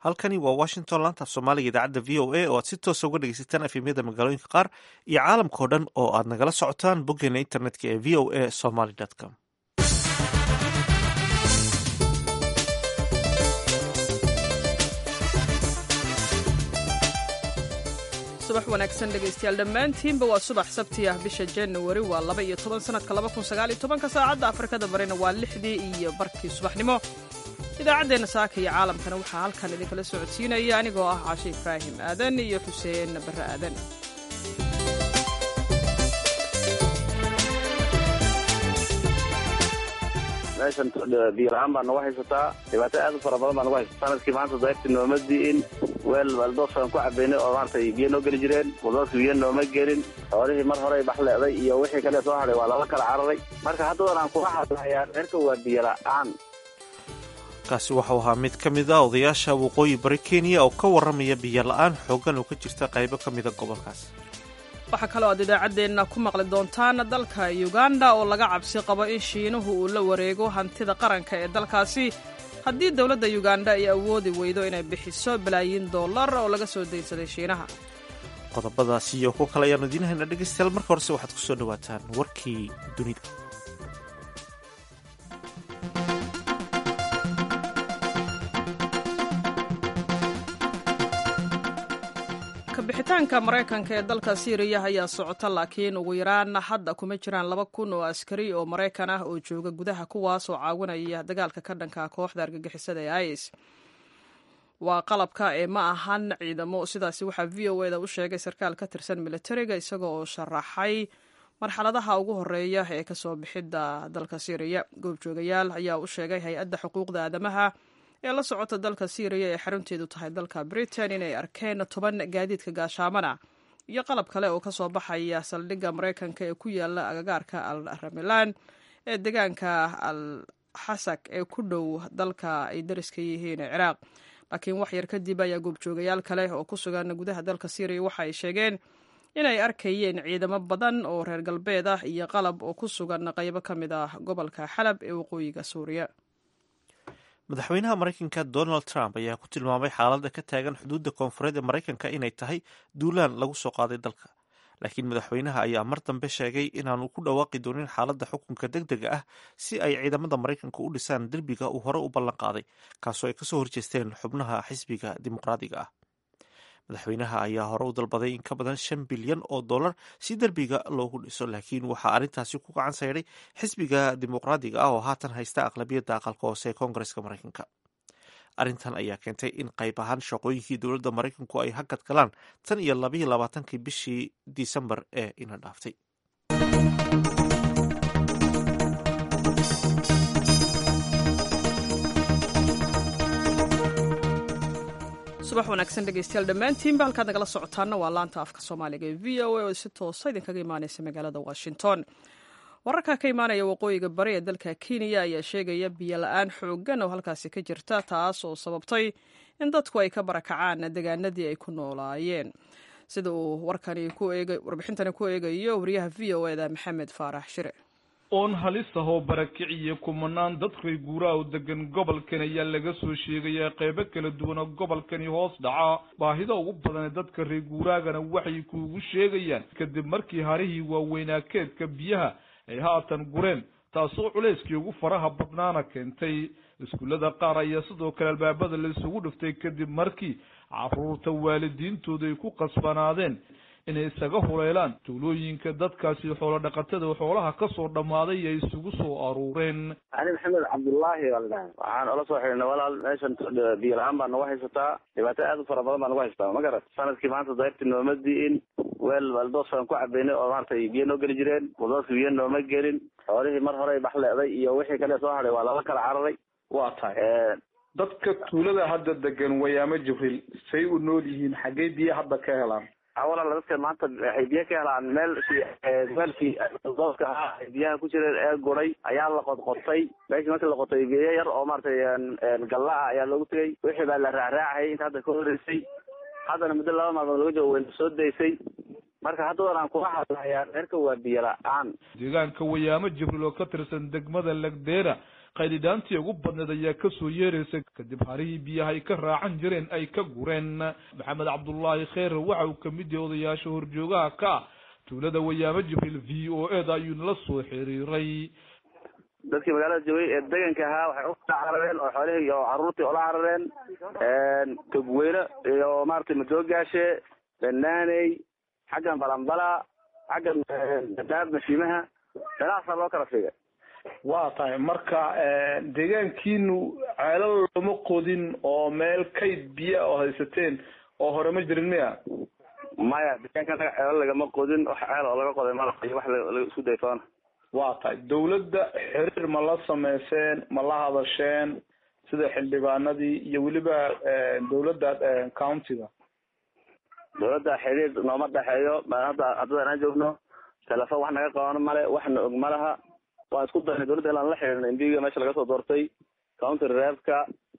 halkani waa washington laanta af soomaaliga idaacadda v o a oo aad si toosa uga dhegeysataan efemyada magaalooyinka qaar iyo caalamkao dhan oo aad nagala socotaan boggeena internetka ee v o a somaly com subax wanaagsan dhegaystayaal dhammaantiinba waa subax sabti ah bisha januari waa laba iyo toban sanadka laba kun sagaal iyo tobanka saacadda afrikada barina waa lixdii iyo barkii subaxnimo idaacaddeenna saaka iyo caalamkana waxaa halkan idinkala socodsiinaya anigoo ah caashe ibraahim aadan iyo xuseen barre aadan meeshan biyo la-aan baa nagu haysataa dhibaato aad u fara badan baa nagu haysata sanadkii maanta dayrti nooma di'in weel baldoosaan ku cabaynay oo maaragtay biyo noo geli jireen baldoosku biyo nooma gelin xoolihii mar horey baxleeday iyo wixii kale soo hadhay waa lala kala cararay marka haddadan aan kuma hadlayaa reerka waa biyo la-aan kaasi waxau ahaa mid ka mid a odayaasha waqooyi bari kenya oo ka warramaya biyo la-aan xooggan oo ka jirta qaybo ka mida gobolkaas waxaa kaloo aad idaacaddeenna ku maqli doontaan dalka uganda oo laga cabsi qabo in shiinuhu uu la wareego hantida qaranka ee dalkaasi haddii dowladda uganda ay awoodi weydo inay bixiso balaayiin dollar oo laga soo daynsaday shiinaha qodobadaasi iyo kuwo kale ayaanu idiin haynaa dhegaystayaal marka horese waxaad ku soo dhowaataan warkii dunida kabixitaanka maraykanka ee dalka siiriya ayaa socota laakiin ugu yaraan hadda kuma jiraan laba kun oo askari oo maraykan ah oo jooga gudaha kuwaas oo caawinaya dagaalka ka dhanka kooxda argagixisada ee is waa qalabka ee ma ahan ciidamo sidaasi waxaa v o eda u sheegay sarkaal ka tirsan militariga isaga oo sharaxay marxaladaha ugu horeeya ee kasoo bixidda dalka siiriya goobjoogayaal ayaa u sheegay hay-adda xuquuqda aadamaha ee la socota dalka siiriya ee xarunteedu tahay dalka britain inay arkeen toban gaadiidka gaashaamana iyo qalab kale oo kasoo baxaya saldhigga maraykanka ee ku yaala agagaarka al ramilan ee deegaanka al xasak ee ku dhow dalka ay dariska yihiin ee ciraaq laakiin wax yar kadib ayaa goobjoogayaal kale oo ku sugan gudaha dalka siiriya waxa ay sheegeen inay arkayeen ciidamo badan oo reer galbeed ah iyo qalab oo ku sugan qaybo ka mid ah gobolka xalab ee waqooyiga suuriya madaxweynaha maraykanka donald trump ayaa ku tilmaamay xaaladda ka taagan xuduudda koonfureed ee maraykanka inay tahay duulaan lagu soo qaaday dalka laakiin madaxweynaha ayaa mar dambe sheegay inaanu ku dhawaaqi doonin xaaladda xukunka deg dega ah si ay ciidamada maraykanka u dhisaan derbiga uu hore u ballan qaaday kaasoo ay kasoo horjeesteen xubnaha xisbiga dimuqraadiga ah madaxweynaha ayaa hore u dalbaday in ka badan shan bilyan oo dollar si derbiga loogu dhiso laakiin waxaa arrintaasi ku gacan sayday xisbiga dimuqraadiga ah oo haatan haysta aqlabiyadda aqalka hoose ee koongareska maraykanka arrintan ayaa keentay in qayb ahaan shaqooyinkii dowladda maraykanku ay hakad galaan tan iyo labayo labaatankii bishii disembar ee ina dhaaftay subax wanaagsan dhegeystayaal dhammaantiinba halkaad nagala socotaana waa laanta afka soomaaliga ee v o a oo si toosa idinkaga imaaneysa magaalada washington wararka ka imaanaya waqooyiga bari ee dalka kenya ayaa sheegaya biyo la-aan xooggan oo halkaasi ka jirta taas oo sababtay in dadku ay ka barakacaan deegaanadii ay ku noolaayeen sida uu warbixintani ku eegayo wariyaha v o eda maxamed faarax shire oon halis ah oo barakiciya kumanaan dad reer guuraha u degan gobolkan ayaa laga soo sheegayaa qeybo kala duwan oo gobolkani hoos dhaca baahida ugu badan ee dadka reer guuraagana waxay kuugu sheegayaan kadib markii harihii waaweynaa keedka biyaha ay haatan gureen taasoo culayskii ugu faraha badnaana keentay iskuullada qaar ayaa sidoo kale albaabada la isugu dhiftay kadib markii caruurta waalidiintooda ay ku qasbanaadeen inay isaga huleelaan tuulooyinka dadkaasi xoolo dhaqatada xoolaha kasoo dhammaaday ay isugu soo aruureen ani maxamed cabdullaahi baa la dhahay waxaan ola soo xidhinay walaal meeshan biyo la-aan baa nagu haysataa dhibaato aad u fara badan baa nagu haysataa ma garat sanadkii maanta dayrti nooma di'in weel baldoosaan ku cabaynay oo maaragtay biyo noo geli jireen baldoosku biyo nooma gelin xoolihii mar horey baxleeday iyo wixii kale soo hadhay waa lala kala cararay waa tahay dadka tuulada hadda degan wayaamo jibriil say u nool yihiin xaggey biyo hadda ka helaan walaal dadka maanta waxay biyo ka helaan meel meelkii dooska ahaa ay biyaha ku jireen ee guray ayaa la qodqotay meeshii markii la qotay biyo yar oo maaragtay galla ah ayaa loogu tegay wixii baa la raacraacayay inta hadda ka horeysay haddana muddo laba maalmood laga joogo wayna soo daysay marka haddadan aan kula hadlayaa reerka waa biyo la-aan deegaanka wayaamo jibriil oo ka tirsan degmada lagdeera qaydhidhaantii ugu badneed ayaa kasoo yeeraysa kadib harihii biyaha ay ka raacan jireen ay ka gureen maxamed cabdullaahi kheyre waxa uu kamid yahay odayaasha horjoogaha ka ah tuulada wayaamo jibriil v o e da ayuu nala soo xiriiray dadkii magaalada joogay ee deganka ahaa waxay u carareen oo xoolihii iyo caruurtii ola carareen togweyne iyo maratay madoogaashe banaaney xaggan balambala xaggan dadaab mashiimaha meelahaasaa loo kala fiigay waa tahay marka deegaankiinu ceelal looma qodin oo meel kayd biyo oo haysateen oo hore ma jirin miya maya deegaanka anaga ceelo lagama qodin wax ceel oo laga qoday malaq iyo wax laga isku dayfoona waa tahay dawladda xiriir ma la sameyseen ma la hadasheen sida xildhibaanadii iyo weliba dawladda countiga dawladda xiriir nooma dhexeeyo hadda haddada aan joogno telefon wax naga qaban male waxna og malaha waan isku daynay dawladda ilaan la xiriirna imbiga meesha laga soo doortay county reebka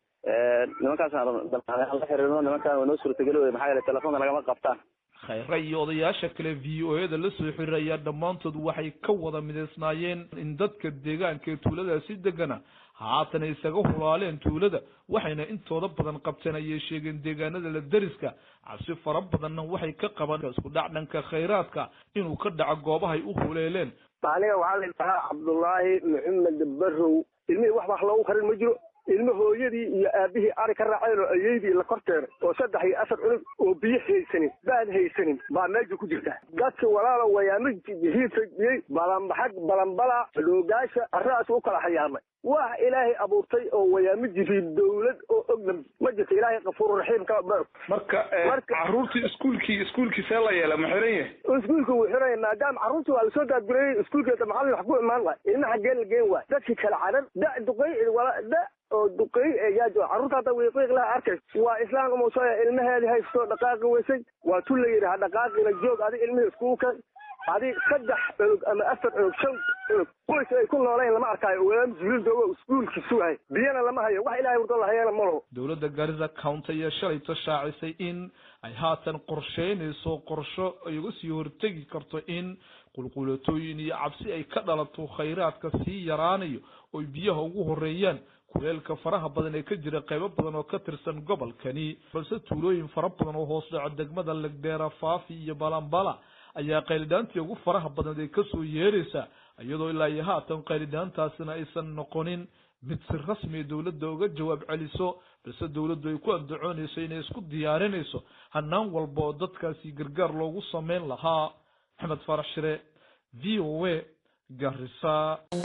nimankaasaan la xiriirno nimankaan waa noo suurtageli wey maxaa yeele telefonka nagama qabtaan khayre iyo odayaasha kale v o e da la soo xiriiraya dhammaantood waxay ka wada midaysnaayeen in dadka deegaanka ee tuuladaasi degana haatan isaga hulaaleen tuulada waxayna intooda badan qabteen ayay sheegeen deegaanada la deriska cabsi fara badanna waxay ka qabaan isku dhac dhanka khayraadka inuu ka dhaco goobahay u huleeleen aniga waxaa la yidhahaa cabdullaahi maxamed barrow ilmihii wax wax loogu karin ma jiro ilmo hooyadii iyo aabihii ari ka raaceen oo ayeydii la korteeray oo saddex iyo afar cunug oo biyo haysanin baad haysanin baa meesha ku jirta dadka walaalo wayaama hiifadiyey balanbaxag balanbala dhoogaasha aradaas u kala xayaamay wax ilaahay abuurtay oo wayaamo jiriid dawlad oo ogna ma jirto ilaahay kafuur raxiim ka marka caruurtii iskuulkii iskuulkii see la yeela ma xiran yahay iskuulka wuu xiran maadaama carruurtii waa lasoo daadgureeyey iskuulkeeda macallin wax ku imaan waay ilma xaggeen la geen waay dadkii kala cadan da duqey da oo duqey yaa jooga carruurta hadda wiiqiiq laha arkay waa islaamka muusaya ilmaheedii haysto dhaqaaqi weysay waa tu la yidhi ha dhaqaaqina joog adi ilmihii iskugu kan adi saddex cunug ama afar cunug shan cunug qoys ay ku noolayn lama arkaayo walaam jibriil joogo iskuulkii sugahay biyana lama hayo wax ilahay wurdo lahayana ma laho dowladda garissa county ayaa shalayto shaacisay in ay haatan qorsheynayso qorsho ay uga sii hortegi karto in qulqulatooyin iyo cabsi ay ka dhalato khayraadka sii yaraanayo oy biyaha ugu horeeyaan kuleelka faraha badan ee ka jira qaybo badan oo ka tirsan gobolkani balse tuulooyin fara badan oo hoos dhaco degmada legdeera faafi iyo balambala ayaa qaylidhaantii ugu faraha badneed ay kasoo yeeraysa iyadoo ilaa iyo haatan qaylidhaantaasina aysan noqonin mid si rasmiya dowladda uga jawaab celiso balse dowladdu ay ku andacoonayso inay isku diyaarinayso hanaan walba oo dadkaasi gargaar loogu sameyn lahaa maxamed faarax shire v o a garissa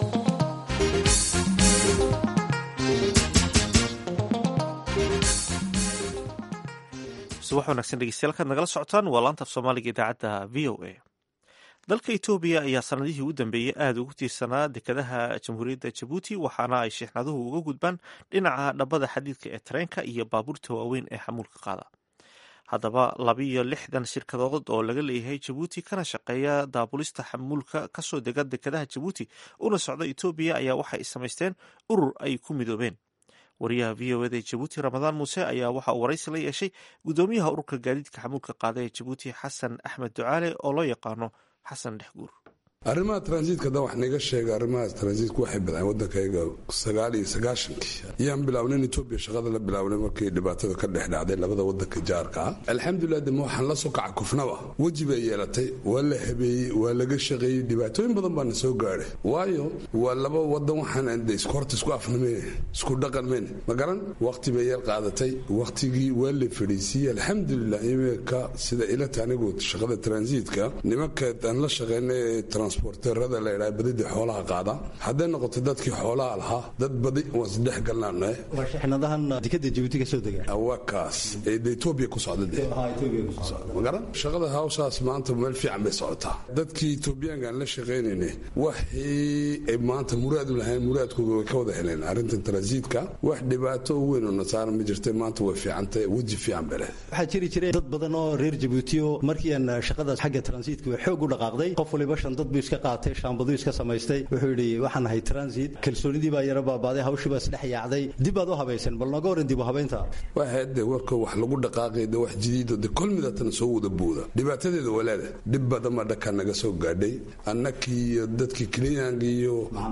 subax wanaagsan dhegeystayaal kaad nagala socotaan waa laanta af soomaaliga idaacadda v o a dalka etoobiya ayaa sanadihii u dambeeyey aada ugu tiirsanaa dekadaha jamhuuriyadda jabuuti waxaana ay sheexnaduhu uga gudbaan dhinaca dhabbada xadiidka ee tareenka iyo baabuurta waaweyn ee xamuulka qaada haddaba labiiyo lixdan shirkadood oo laga leeyahay jabuuti kana shaqeeya daabulista xamuulka kasoo dega dekadaha jabuuti una socda etoobiya ayaa waxay samaysteen urur ay ku midoobeen wariyaha v o eda jabuuti ramadaan muuse ayaa waxa uu waraysi la yeeshay guddoomiyaha ururka gaadiidka xamuulka qaada ee jabuuti xasan axmed ducaale oo loo yaqaano xasan dhexguur arrimaha transiitka da wax naga sheega arrimahaas transiitka waxay badceen waddankayga sagaal iyo sagaashankii ayaan bilaabnayn etoobiya shaqada la bilaabnay markii dhibaatada ka dhex dhacday labada waddanka jaarka ah alxamdulilah dema waxaan la soo kaca kufnaba weji bay yeelatay waa la habeeyey waa laga shaqeeyey dhibaatooyin badan baana soo gaadhay waayo waa laba wadan waxaan isku horta isku afnameen isku dhaqan meen ma garan waqti bay yeel qaadatay waqtigii waa la fadhiisiiyey alxamdulilah iminka sida ilata anigu shaqada transiitka nimanka aan la shaqeynay transporterada la ydhaha badida xoolaha qaada hadday noqoto dadkii xoolaha lahaa dad badi waan isdhex galnaana waa shixnadahan dekada jabuuti ka soo dega waa kaas ee de etoobiya ku socda de ma garan shaqada hawshaas maanta meel fiican bay socotaa dadkii etoobiyaanka aan la shaqaynayna waxii ay maanta muraad u lahayn muraadkooda way ka wada heleen arrintan transiitka wax dhibaato weyn oo nasaara ma jirta maanta way fiicantay weji fiican bay leh waxaa jiri jiray dad badan oo reer jabuuti oo markii aan shaqadaas xagga transiitka xoog u dhaqaaqday qof waliba shan dad buu iska qaatay shaambaduu iska samaystay wuxuu yidhi waxaan ahay transit kalsoonidii baa yara baabaaday hawshii baa isdhex yaacday dib baad u habaysan bal nooga waran dib u habaynta waxaade warka wax lagu dhaqaaqay de wax jadiido de kol midatana soo wada buuda dhibaatadeeda walaada dhib badama dhaka naga soo gaadhay annakii iyo dadkii klinyanka iyo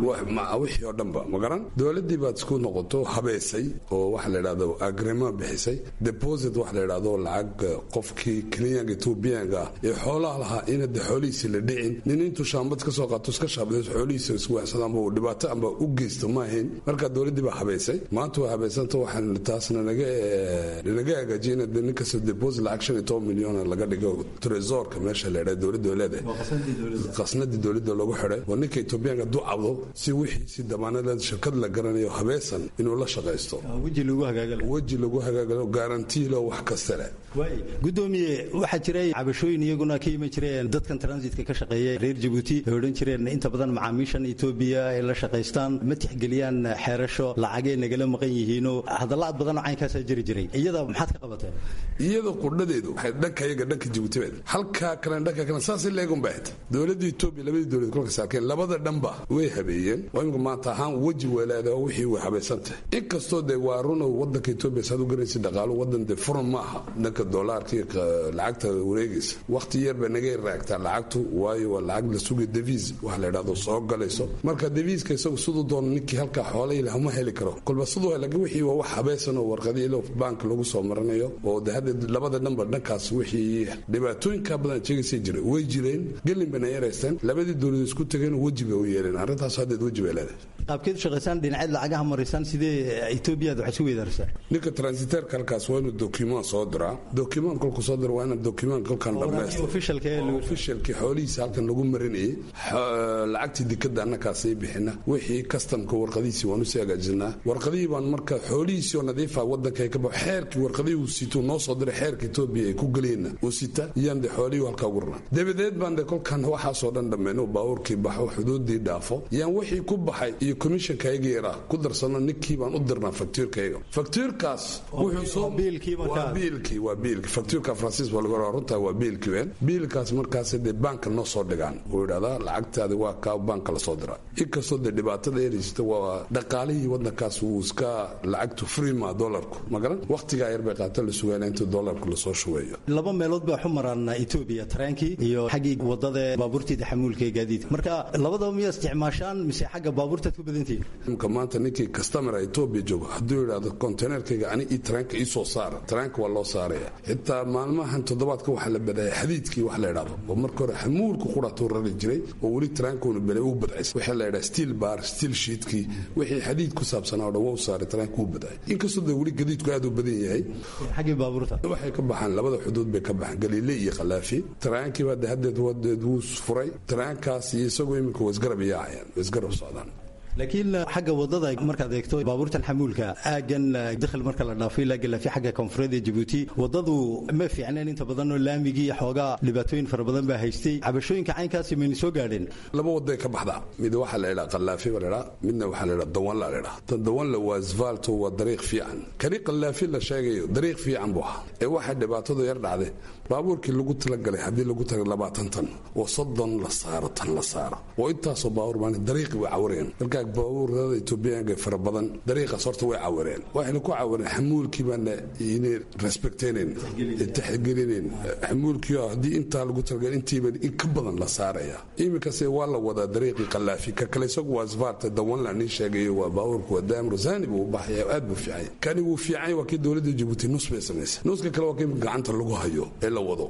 wixii oo dhanba ma garan dowladdii baad isku noqoto habeysay oo waxa la idhahdo agrema bixisay deposit waxa la idhahdo lacag qofkii klinyanka etoobiyaanka ah ee xoolaha lahaa ina de xoolihiisi la dhicin nin intuu shaambad ka soo qaato iska shaabadays xoolihiisa iswaxsado amba uu dhibaato amba u geysto ma ahayn marka dowladdii baa habeysay maanta waa habeysanta waxaan taasna naga naga hagaajiyay in nin kasta deposit lacag shan iyo toban milyan laga dhigo tresorka meesha la idhahdo dowladda leedahay qasnadii dowladda lagu xidhay oo ninka etoobiyaanka hadduu cabdo si wixii si damaanada shirkad la garanayo habeesan inuu la shaqaysto weji lagu hagaagalo weji lagu hagaagalo garantiilo wax kasta leh gudoomiye waxaa jiray cabashooyin iyaguna ka iman jireen dadkan transitka ka shaqeeya reer jabuuti ay odhan jireen inta badan macaamiishan etoobiya ay la shaqaystaan ma tixgeliyaan xeerasho lacagay nagala maqan yihiinoo hadalla ad badanoo caynkaasaa jiri jiray iyada maxaad ka qabateen iyada qudhadeedu waxay dhanka iyaga dhanka jabuuti bayd halkaa kalen dhanka kalen saasay leegun bayd dowladda etoobiya labadii dowlad kolka saakeen labada dhanba way habeeyeen oo imika maanta ahaan weji weelaada oo wixii way habaysantahay inkastoo dee waa runow wadanka etoobiya saad u garanaysa dhaqaalo wadan dee furan ma aha dhanka dolaarka lacagta wareegaysa wakhti yar bay naga raagtaa lacagtu waayo waa lacag la sugay deviis wax la idhahdo soo galayso marka deviiska isagu siduu doono ninkii halkaa xoolay leh ma heli karo kolba siduu hel laakiin wixii waa wax habaysan oo warqadii ilo bank lagu soo maranayo oo de hadda labada dhanba dhankaas wixii dhibaatooyinka badan sheegaysay jira way jireen gelin bayna yaraysteen labadii dowladood isku tageen weji bay u yeeleen arrintaas haddeed weji bay leedahay qaabkeed shaqaysaan dhinaceed lacagaha marisaan sidee etoobiya aad wax isu weydaarsaa ninka transiterka halkaas waa inuu document soo diraa document kolku soo dira waa inaan document kolkan dhammaystirofishalkii xoolihiisa halkan lagu marinayay lacagtii dikada annakaasay bixina wixii kastamka warqadihiisii waan usii hagaajinaa warqadihii baan marka xoolihiisii oo nadiifa wadanka ka baxo xeerkii warqadihii uu sito noo soo diray xeerka etoobiya ay ku geliyeenna uu sita iyaan de xoolihii halkaa ugu ranaa dabadeed baan de kolkan waxaasoo dhan dhammayno baabuurkii baxo xuduudii dhaafo yaan wixii ku baxay iyo commissionkayga yaraa ku darsano ninkii baan u dirnaa faktuurkayga faktuurkaas waa biilkii waa biilkii faktuurka faransiis baa lagu runtaa waa biilkii ween biilkaas markaas dee baanka noo soo dhigaan uu idhahdaa lacagtaadi waa kaa baanka lasoo diraa inkastoo dee dhibaatada eraysata waa dhaqaalihii wadankaas wuu iska lacagtu frima dolarku magaran wakhtigaa yar bay qaata la sugaana inta dolarku lasoo shubeeyo laba meelood baa xu maraan etoobiya tareenkii iyo xaggii wadada baabuurtii taxamuulka ee gaadiidka marka labadaba miyaa isticmaashaan mise xagga baabuurtaad ku badantihin imka maanta ninkii kastamera etoobiya joogo hadduu yidhahdo konteynerkayga ani ii tareenka ii soo saara tareenka waa loo saaraya xitaa maalmahan toddobaadka waxaa la badaya xadiidkii wax la idhahdo oo marka hore xamuulku quratuu rari jiray oo weli tareenkuuna bele u badcays waxaa la idhaha steel bar steel sheetkii wixii xadiid ku saabsanaa oo dhan waa u saaray tareenka u badcay inkastoo dee weli gadiidku aad u badan yahay xaggii baabuurta waxay ka baxaan labada xuduud bay ka baxaan galiile iyo khalaafi tareenkiiba de haddeed wadeed wuu furay tareenkaas iyo isagoo iminka waa isgarab yaacayaan waa isgarab socdaan laakiin xagga wadada markaad eegto baabuurtan xamuulka aagan dakhil marka la dhaafo ilaa galaafi xagga koonfureed ee jabuuti wadadu ma fiicneen inta badan oo laamigii xoogaa dhibaatooyin fara badan baa haystay cabashooyinka caynkaasi mayna soo gaadheen laba waday ka baxdaa mid waxaa la idhaa qalaafi baa la idhaa midna waxaa la idhaa dawanla la idhaa tan dawanla waa asfaalto waa dariiq fiican kani qalaafi la sheegayo dariiq fiican buu ahaa ee waxaa dhibaatadu yar dhacday baabuurkii lagu talagalay haddii lagu tagay labaatan tan oo soddon la saaro tan la saaro oo intaasoo baabuur maan dariiqi way cawireen markaa baabuurada etoobiyaanka fara badan dariiqaas horta way cawireen waxayna ku cawireen xamuulkii baana inay respecteynen taxgelinen xamuulkii haddii intaa lagu talagalay intiiba in ka badan la saaraya iminkase waa la wadaa dariiqii qalaafi ka kale isagu waa asfaarta dawanla nin sheegayo waa baabuurku waa daam rosani buu u baxaya aad buu fiicanya kani wuu fiicanya waa kii dowladda jabuuti nus bay samaysay nuska kale waa kii gacanta lagu hayo ee la wado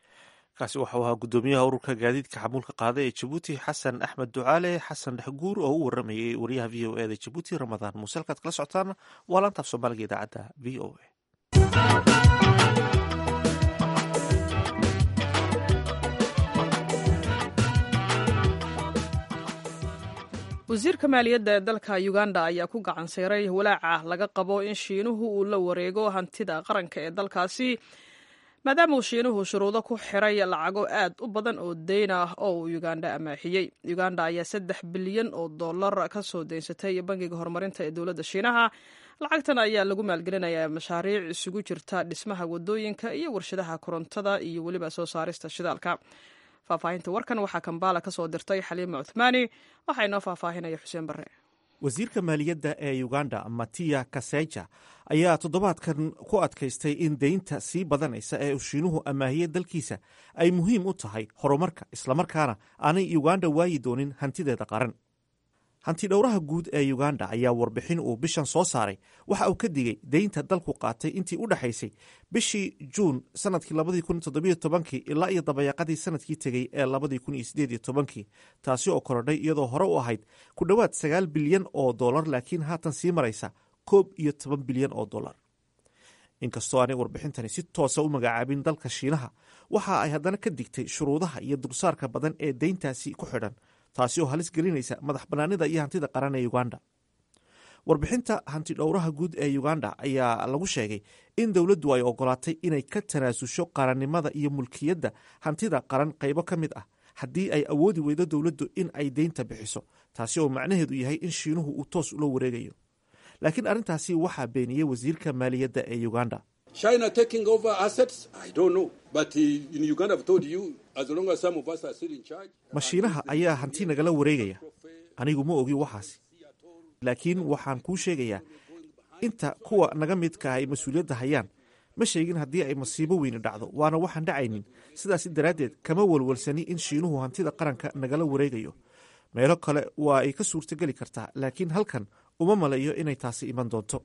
kaasi waxau ahaa gudoomiyaha ururka gaadiidka xamuulka qaada ee jabuuti xasan axmed ducaale xasan dhexguur oo u waramayay wariyaha v o e da jabuuti ramadaan muuse halkaad kala socotaan waa laantaaf soomaaliga idaacadda v o e wasiirka maaliyadda ee dalka uganda ayaa ku gacan sayray walaaca laga qabo in shiinuhu uu la wareego hantida qaranka ee dalkaasi maadaama uu shiinuhu shuruudo ku xiray lacago aad u badan oo deyn ah oo uu uganda amaaxiyey uganda ayaa saddex bilyan oo dollar ka soo daynsatay bangiga horumarinta ee dowladda shiinaha lacagtan ayaa lagu maalgelinayaa mashaariic isugu jirta dhismaha wadooyinka iyo warshadaha korontada iyo weliba soo saarista shidaalka faahfaahinta warkan waxaa kambaala ka soo dirtay xaliima cuthmaani waxaa inoo faahfaahinaya xuseen barre wasiirka maaliyadda ee uganda matiya kaseja ayaa toddobaadkan ku adkaystay in deynta sii badanaysa ee uu shiinuhu amaahiyey dalkiisa ay muhiim u tahay horumarka islamarkaana aanay uganda waayi doonin hantideeda qaran hanti dhowraha guud ee uganda ayaa warbixin uu bishan soo saaray waxa uu ka digay deynta dalku qaatay intii u dhexaysay bishii juun sanadkii ilaa iyo dabayaaqadii sanadkii tegey ee taasi oo korodhay iyadoo hore u ahayd ku dhowaad sagaal bilyan oo dolar laakiin haatan sii maraysa koob iyo toban bilyan oo dolar inkastoo aanay warbixintani si toosa u magacaabin dalka shiinaha waxa ay haddana ka digtay shuruudaha iyo dulsaarka badan ee deyntaasi ku xidhan taasi oo halis gelinaysa madax bannaanida iyo hantida qaran ee uganda warbixinta hanti dhowraha guud ee uganda ayaa lagu sheegay in dowladdu ay ogolaatay inay ka tanaasusho qarannimada iyo mulkiyadda hantida qaran qaybo ka mid ah haddii ay awoodi weydo dowladdu in ay deynta bixiso taasi oo macnaheedu yahay in shiinuhu uu toos ula wareegayo laakiin arrintaasi waxaa beeniyey wasiirka maaliyadda ee uganda mashiinaha ayaa hanti nagala wareegaya anigu ma ogi waxaasi laakiin waxaan kuu sheegayaa inta kuwa naga midka ay mas-uuliyadda hayaan ma sheegin haddii ay masiibo weyni dhacdo waana waxaan dhacaynin sidaasi daraaddeed kama walwalsani in shiinuhu hantida qaranka nagala wareegayo meelo kale waa ay ka suurtogeli kartaa laakiin halkan uma malayo inay taasi iman doonto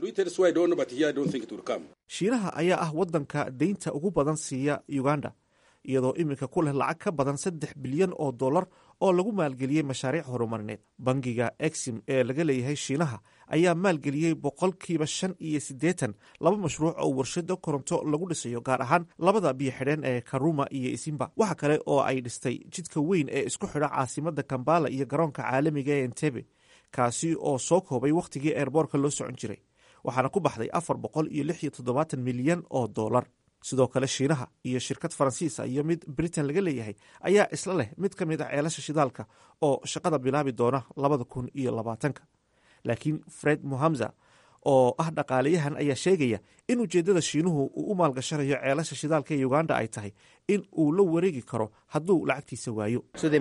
shiinaha ayaa ah waddanka deynta ugu badan siiya uganda iyadoo iminka ku leh lacag ka badan saddex bilyan oo dollar oo lagu maalgeliyey mashaariic horumarineed bangiga exim ee laga leeyahay shiinaha ayaa maalgeliyey boqolkiiba shan iyo siddeetan laba mashruuc oo warshado koronto lagu dhisayo gaar ahaan labada biyo xidheen ee karuma iyo isimba waxa kale oo ay dhistay jidka weyn ee isku xidha caasimada kambala iyo garoonka caalamiga ee entebe kaasi oo soo koobay wakhtigii eerboorka loo socon jiray waxaana ku baxday afar boqol iyo lix iyo toddobaatan milyan oo dollar sidoo kale shiinaha iyo shirkad faransiisa iyo mid britain laga leeyahay ayaa isla leh mid ka mid a ceelasha shidaalka oo shaqada bilaabi doona labada kun iyo labaatanka laakiin fred muhamza oo ah dhaqaalayahan ayaa sheegaya in ujeeddada shiinuhu uu u maalgashanayo ceelasha shidaalka ee uganda ay tahay in uu la wareegi karo hadduu lacagtiisa waayo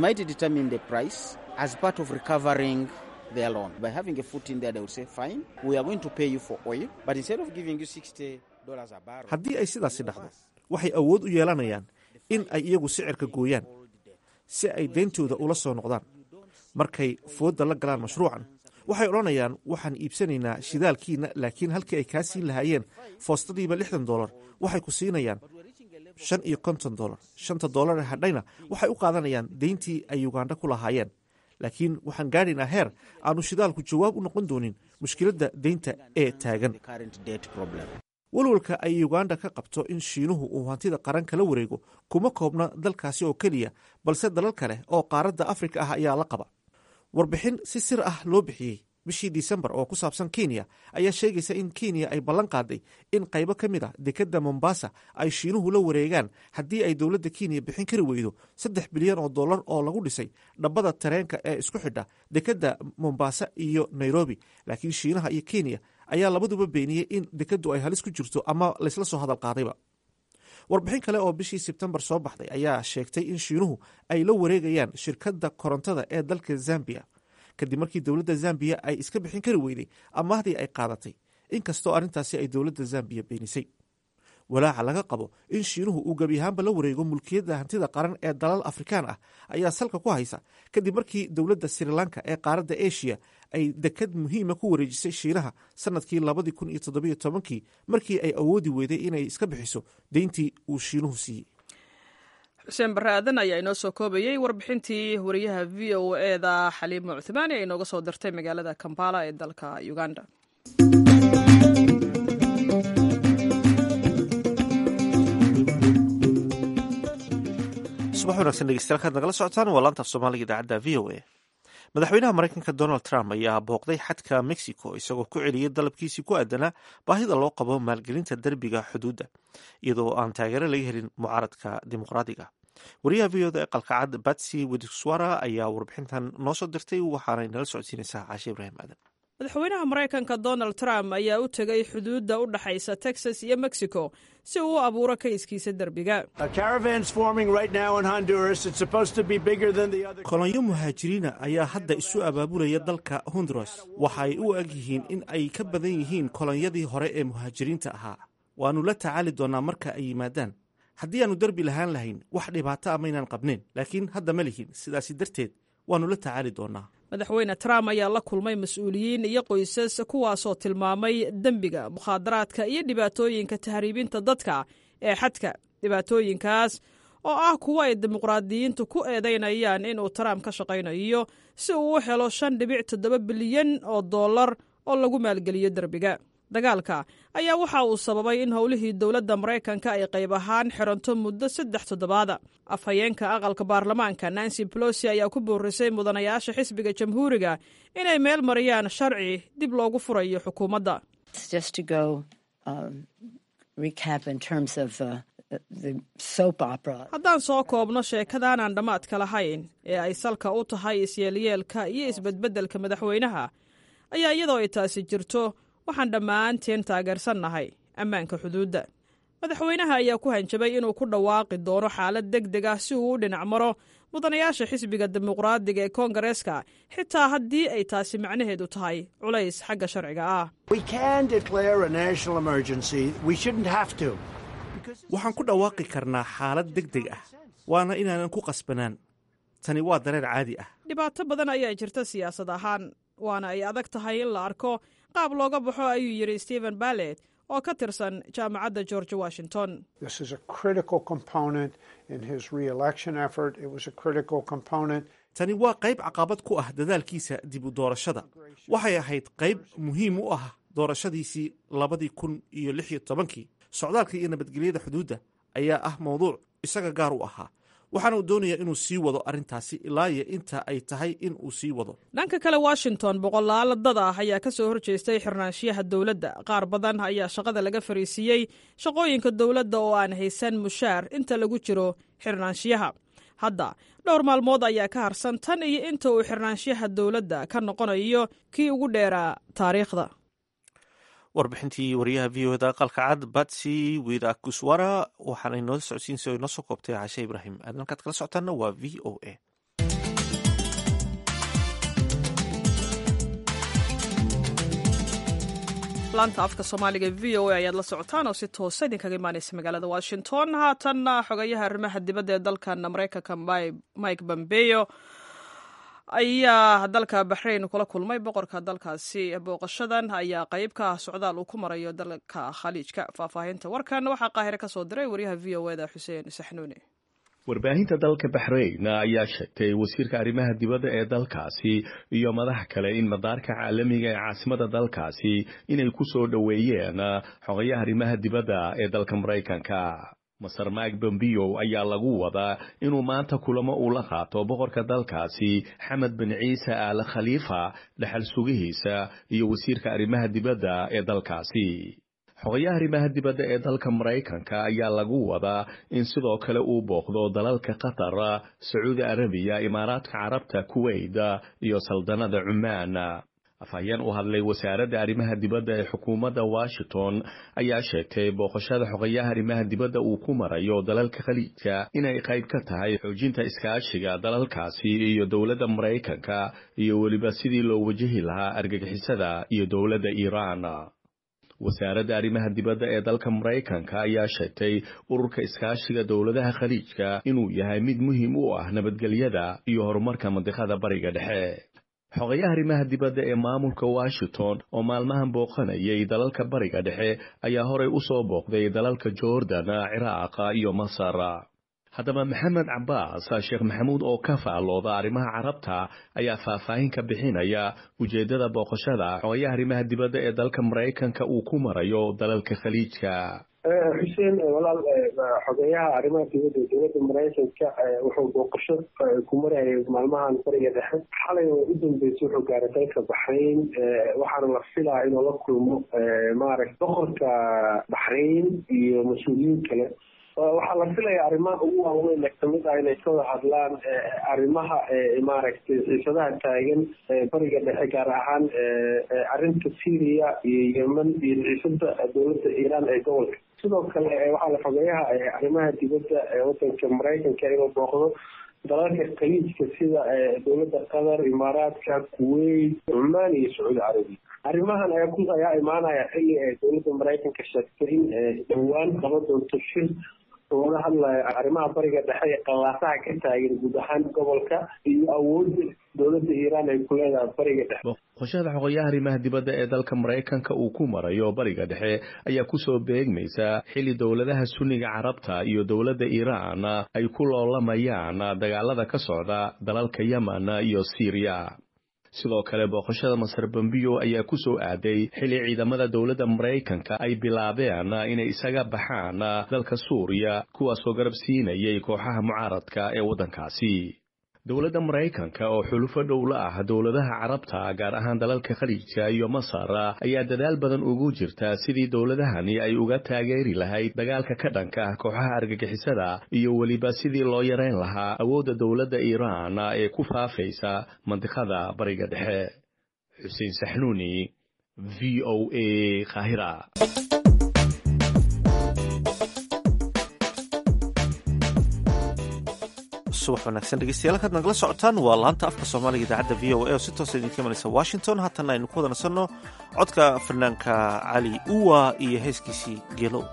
haddii ay sidaasi dhacdo waxay awood u yeelanayaan in ay iyagu sicirka gooyaan si ay deyntooda ula soo noqdaan markay foodda la galaan mashruucan waxay odhanayaan waxaan iibsanaynaa shidaalkiina laakiin halkii ay kaa siin lahaayeen foostadiiba lixdan dolar waxay ku siinayaan shan iyo konton dolar shanta dolar ee hadhayna waxay u qaadanayaan deyntii ay uganda ku lahaayeen laakiin waxaan gaadhaynaa heer aanu shidaalku jawaab u noqon doonin mushkiladda deynta ee taagan walwalka ay uganda ka qabto in shiinuhu uu hantida qaran kala wareego kuma koobna dalkaasi oo keliya balse dalal kale oo qaaradda afrika ah ayaa la qaba warbixin si sir ah loo bixiyey bishii disembar oo ku saabsan kenya ayaa sheegaysa in kenya ay ballan qaaday in qaybo ka mid a dekedda mombasa ay shiinuhu la wareegaan haddii ay dowladda kenya bixin kari weydo saddex bilyan oo dollar oo lagu dhisay dhabbada tareenka ee isku xidha dekedda mombasa iyo nairobi laakiin shiinaha iyo kenya ayaa labaduba beeniyey in dekeddu ay halis ku jirto ama laysla soo hadal qaadayba warbixin kale oo bishii sebtembar soo baxday ayaa sheegtay in shiinuhu ay la wareegayaan shirkadda korontada ee dalka zambiya kadib markii dowladda zambiya ay iska bixin kari weyday amaahdii ay qaadatay inkastoo arrintaasi ay dowladda zambiya beenisay walaaca laga qabo in shiinuhu uu gebi ahaanba la wareego mulkiyadda hantida qaran ee dalal afrikaan ah ayaa salka ku haysa kadib markii dowladda srilanka ee qaaradda eshiya ay dekad muhiima ku wareejisay shiinaha sanadkii labadii kun iyo toddobiyo tobankii markii ay awoodi weyday inay iska bixiso deyntii uu shiinuhu siiyey xuseen barre aadan ayaa inoo soo koobayey warbixintii wariyaha v o eda xaliimo cuthmaani ee inooga soo dirtay magaalada kampala ee dalka uganda subax wanaagsan dhegeystayaal kaad nagala socotaan waa laantaaf soomaaliga idaacadda v o a madaxweynaha maraykanka donald trump ayaa booqday xadka mexico isagoo ku celiyey dalabkiisii ku aadanaa baahida loo qabo maalgelinta derbiga xuduudda iyadoo aan taageero laga helin mucaaradka dimuqraadiga wariyaha v oda ee qalkacad batsy widswara ayaa warbixintan noo soo dirtay waxaanay nala socodsiinaysaa caashe ibraahim aadan madaxweynaha maraykanka donald trump ayaa u tegay xuduudda u dhaxaysa texas iyo mexico si uu u abuuro kayskiisa derbiga kolonyo muhaajiriina ayaa hadda isu abaabulaya dalka honduras waxa ay u eg yihiin in ay ka badan yihiin kolonyadii hore ee muhaajiriinta ahaa waannu la tacaali doonnaa marka ay yimaadaan haddii aannu derbi lahaan lahayn wax dhibaato a maynaan qabnayn laakiin hadda ma lihin sidaasi darteed waannu la tacaali doonnaa madaxweyne trump ayaa la kulmay mas-uuliyiin iyo qoysas kuwaasoo tilmaamay dembiga mukhaadaraadka iyo dhibaatooyinka tahriibinta dadka ee xadka dhibaatooyinkaas oo ah kuwo ay dimuqraadiyiintu ku eedaynayaan inuu trump ka shaqaynayo si uu u helo shan dhibic toddoba bilyan oo dollar oo lagu maalgeliyo derbiga dagaalka ayaa waxa uu sababay in howlihii dowladda maraykanka ay qayb ahaan xiranto muddo saddex toddobaada afhayeenka aqalka baarlamaanka nancy bolosi ayaa ku boorisay mudanayaasha xisbiga jamhuuriga inay meel mariyaan sharci dib loogu furayo xukuumadda haddaan soo koobno sheekadaanaan dhammaadka lahayn ee ay salka u tahay isyeelyeelka iyo isbedbeddelka madaxweynaha ayaa iyadoo ay taasi jirto waxaan dhammaanteen taageersannahay ammaanka xuduudda madaxweynaha ayaa ku hanjabay inuu ku dhawaaqi doono xaalad deg deg ah si uu u dhinac maro mudanayaasha xisbiga dimuqraadiga ee koongareeska xitaa haddii ay taasi macnaheedu tahay culays xagga sharciga ah waxaan ku dhawaaqi karnaa xaalad deg deg ah waana inaanan ku qasbanaan tani waa dareer caadi ah dhibaato badan ayaa jirta siyaasad ahaan waana ay adag tahay in la arko qaab looga baxo ayuu yidhi stephen ballet oo ka tirsan jaamacadda george washington tani waa qayb caqabad ku ah dadaalkiisa dib u doorashada waxay ahayd qayb muhiim u ah doorashadiisii labadii kun iyo lix iyo tobankii socdaalka iyo nabadgelyada xuduudda ayaa ah mawduuc isaga gaar u ahaa waxaana uu doonayaa inuu sii wado arrintaasi ilaa iyo inta ay tahay in uu sii wado dhanka kale washington boqolaalo dad ah ayaa ka soo horjeestay xirnaanshiyaha dowladda qaar badan ayaa shaqada laga fariisiiyey shaqooyinka dowladda oo aan haysan mushaar inta lagu jiro xirnaanshiyaha hadda dhowr maalmood ayaa ka harsan tan iyo inta uu xirnaanshiyaha dowladda ka noqonayo kii ugu dheeraa taariikhda warbixintii wariyaha v o da aqalka cad batsy widakuswara waxaana inoo socodsiinsa o inoo soo koobtay cashe ibraahim aad halkaad kala socotaana waa v o a laanta afka soomaaliga v o a ayaad la socotaan oo si toosa idinkaga imaaneysa magaalada washington haatanna xogayaha arrimaha dibadda ee dalkan maraykanka mike pompeo ayaa dalka baxrayn kula kulmay boqorka dalkaasi booqashadan ayaa qayb ka ah socdaal uu ku marayo dalka khaliijka faahfaahinta warkan waxaa qaahire ka soo diray wariyaha v o eda xuseen saxnuuni warbaahinta dalka baxrayn ayaa sheegtay wasiirka arrimaha dibadda ee dalkaasi iyo madax kale in madaarka caalamiga ee caasimada dalkaasi inay ku soo dhoweeyeen xogayaha arrimaha dibadda ee dalka maraykanka maser mike bombeo ayaa lagu wadaa inuu maanta kulamo uu la qaato boqorka dalkaasi xamed bin ciise aale khaliifa dhexal sugihiisa iyo wasiirka arrimaha dibadda ee dalkaasi xogayaha arrimaha dibadda ee dalka maraykanka ayaa lagu wadaa in sidoo kale uu booqdo dalalka qatar sacuudi arabiya imaaraadka carabta kuwait iyo saldanada cumaan afhayeen u hadlay wasaaradda arrimaha dibadda ee xukuumadda washington ayaa sheegtay booqashada xogayaha arrimaha dibadda uu ku marayo dalalka khaliijka inay qayb ka tahay xoojinta iskaashiga dalalkaasi iyo dowladda maraykanka iyo weliba sidii loo wajahi lahaa argagixisada iyo dowladda iiraan wasaaradda arrimaha dibadda ee dalka maraykanka ayaa sheegtay ururka iskaashiga dowladaha khaliijka inuu yahay mid muhiim u ah nabadgelyada iyo horumarka mandiqada bariga dhexe xogayaha arrimaha dibadda ee maamulka washington oo maalmahan booqanayay dalalka bariga dhexe ayaa horey u soo booqday dalalka jordan ciraaq iyo masar haddaba maxamed cabaas sheekh maxamuud oo ka faallooda arrimaha carabta ayaa faahfaahin ka bixinaya ujeeddada booqashada xogayaha arrimaha dibadda ee dalka maraykanka uu ku marayo dalalka khaliijka xuseen walaal xogeyaha arrimaha dibadda ee dowladda maraykanka wuxuu booqasho ku marayay maalmahan bariga dhexe xalay oo u dambeysay wuxuu gaaray dalka baxrayn waxaana la filaa inuu la kulmo maaragt boqorka baxrayn iyo mas-uuliyiin kale waxaa la filaya arrimaha ugu waaweyn ee kamid ah inay ka wada hadlaan arrimaha maaragtay xiisadaha taagan bariga dhexe gaar ahaan arrinta syria iyo yemen iyo xiisada dowladda iiraan ee gobolka sidoo kale waxaa la xogeeyaha arrimaha dibadda wadanka maraykanka inuu booqdo dalalka khaliijka sida dowladda qatar imaaraadka kuwait cumaan iyo sacuudi carabiya arrimahan ayaa ku ayaa imaanaya xilli ay dowladda maraykanka sheegtay in dhowaan qaba doonto shir looga hadlayo arrimaha bariga dhexe ee qallaasaha ka taagan guud ahaan gobolka iyo awoodda dowladda iiraan ay ku leedahay bariga dhexe boqoshada xoqoyaha arrimaha dibadda ee dalka maraykanka uu ku marayo bariga dhexe ayaa kusoo beegmaysa xilli dowladaha sunniga carabta iyo dowladda iiraan ay ku loolamayaan dagaalada ka socda dalalka yemen iyo siiriya sidoo kale booqashada masar bambiyo ayaa ku soo aaday xilli ciidamada dowladda maraykanka ay bilaabeen inay isaga baxaan dalka suuriya kuwaasoo garab siinayay kooxaha mucaaradka ee waddankaasi dowladda maraykanka oo xulufo dhowla ah dowladaha carabta gaar ahaan dalalka khaliijka iyo masar ayaa dadaal badan ugu jirta sidii dowladahani ay uga taageeri lahayd dagaalka ka dhanka ah kooxaha argagixisada iyo weliba sidii loo yareyn lahaa awoodda dowladda iiraan ee ku faafaysa mandiqada bariga dhexe xuseen saxnuuni v o a kahira subax wanaagsan dhegeystayaal halkaad nagala socotaan waa laanta afka soomaaliga idaacadda v o a oo si toosa idinka imanaysa washington haatana aynu ku wada nasanno codka fanaanka cali uwa iyo heeskiisii geelow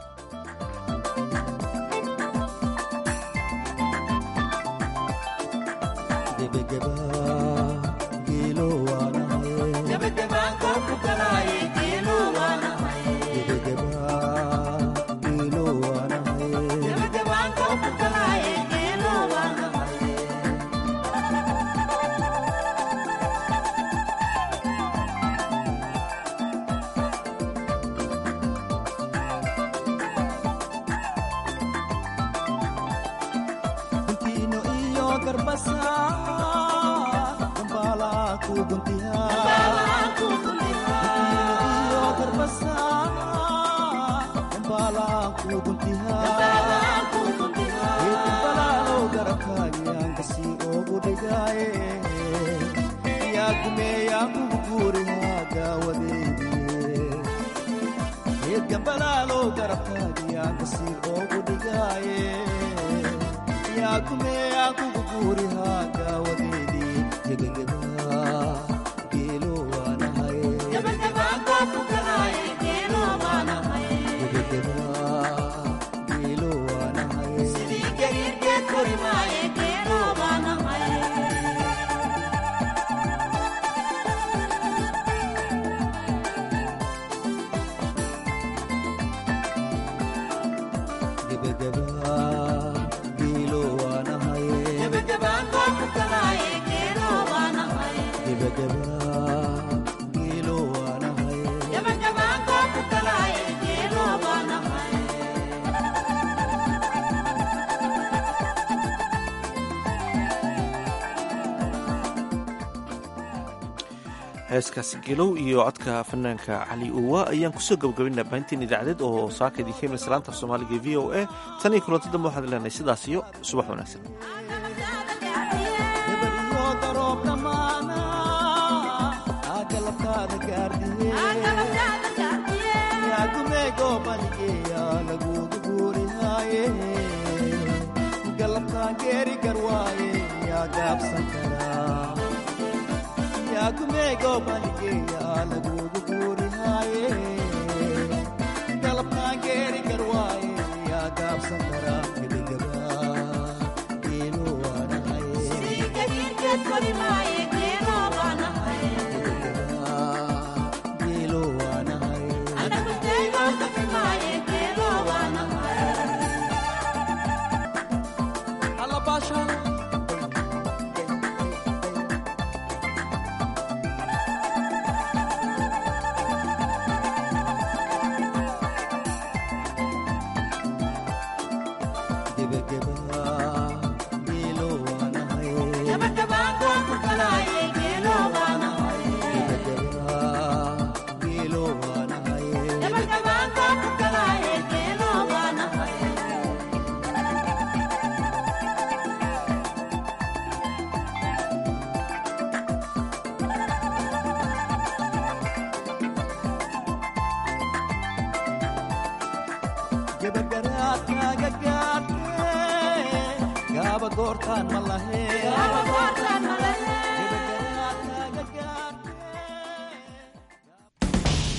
heeskaasi gelow iyo codka fanaanka cali uwa ayaan kusoo gabagabaynaa baahinteen idaacadeed oo saaka idinka imanaysa laanta af soomaaliga v o a tan iyo kulanti dambe waxaad leenahay sidaas iyo subax wanaagsan kumego baligeya lagugu guurihaaye galabkaan geeri garwaaye yaa gaabsan karaa gebagaba geelo waanahay goortaan ma laheen